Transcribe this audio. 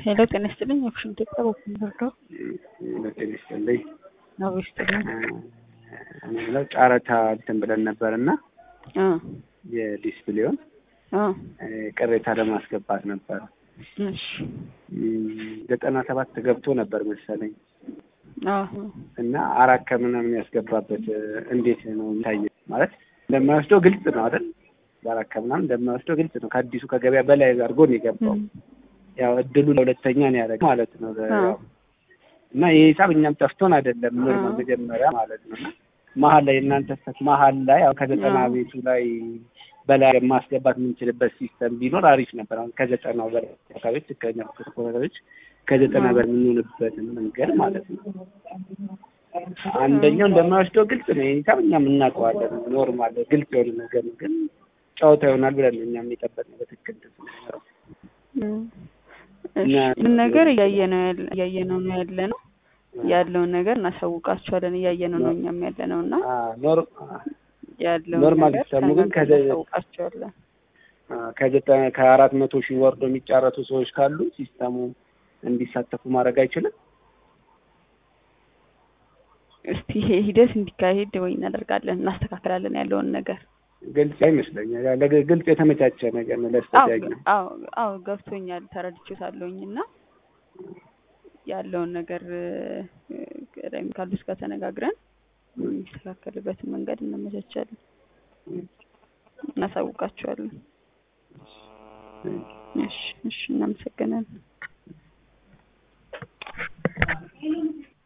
ሄሎ ጤና ይስጥልኝ። ኦፕሽን ኢትዮጵያ በኩል ደርደው ጤና ይስጥልኝ። ነው ይስጥልኝ። እኔ የምለው ጨረታ እንትን ብለን ነበር እና አ የዲስፕሌውን አ ቅሬታ ለማስገባት ነበር። እሺ ዘጠና ሰባት ገብቶ ነበር መሰለኝ አዎ እና አራት ከምናምን ያስገባበት እንዴት ነው የሚታየው? ማለት እንደማይወስደው ግልጽ ነው አይደል? በአራት ከምናምን እንደማይወስደው ግልጽ ነው። ከአዲሱ ከገበያ በላይ አድርጎ ነው የገባው። ያው እድሉ ለሁለተኛ ነው ያደረገው ማለት ነው። ያው እና ይህ ሂሳብ እኛም ጠፍቶን አይደለም ኖርማል መጀመሪያ ማለት ነው። እና መሀል ላይ እናንተ ስህተት መሀል ላይ ያው ከዘጠና ቤቱ ላይ በላይ ማስገባት የምንችልበት ሲስተም ቢኖር አሪፍ ነበር። አሁን ከዘጠናው በላይ አካባቢዎች ትክክለኛ ተቆጣጣሪዎች ከዘጠና በላይ የምንሆንበትን መንገድ ማለት ነው። አንደኛው እንደማይወስደው ግልጽ ነው። ይህ ሂሳብ እኛም እናውቀዋለን። ኖርማል ግልጽ የሆነ ነገር ነው። ግን ጨዋታ ይሆናል ብለን ነው እኛም የጠበቅነው በትክክል ስንኖረው ምን ነገር እያየነው እያየነው ነው ያለ ነው ያለውን ነገር እናሳውቃቸዋለን። እያየነው ነው እኛም ያለ ነው እና ያለውን ኖርማል ነገር ሲስተሙ ግን እናሳውቃቸዋለን። ከዘጠና ከአራት መቶ ሺህ ወርዶ የሚጫረቱ ሰዎች ካሉ ሲስተሙ እንዲሳተፉ ማድረግ አይችልም። እስቲ ይሄ ሂደት እንዲካሄድ ወይ እናደርጋለን፣ እናስተካክላለን ያለውን ነገር ግልጽ አይመስለኛል። ግልጽ የተመቻቸ ነገር ነው ለስተያዩ አዎ አዎ ገብቶኛል፣ ተረድቼታለሁኝ እና ያለውን ነገር ቀደም ካሉት ጋር ተነጋግረን የሚስተካከልበትን መንገድ እናመቻቻለን፣ እናሳውቃቸዋለን። እሺ እሺ፣ እናመሰግናለን።